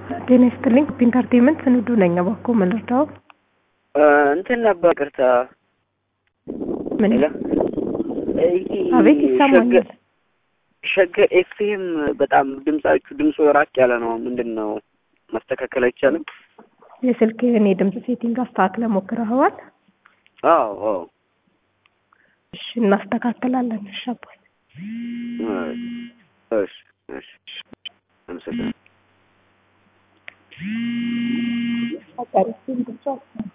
ጤና ይስጥልኝ ኢንተርቴንመንት ስንዱ ነኝ። እባክዎ ምን ልርዳዎ? እንትን ነበር ቅርታ ምን? ሄሎ አቤት ይሰማኛል። ሸገር ኤፍኤም በጣም ድምጻችሁ ድምፁ ራቅ ያለ ነው። ምንድን ነው ማስተካከል አይቻልም? የስልክህን የድምፅ ሴቲንግ አስተካክለህ ሞክረኸዋል? አዎ አዎ። እሺ እናስተካክላለን። እሺ አባይ እሺ እሺ አመሰግናለሁ። አቃሪችን ብቻ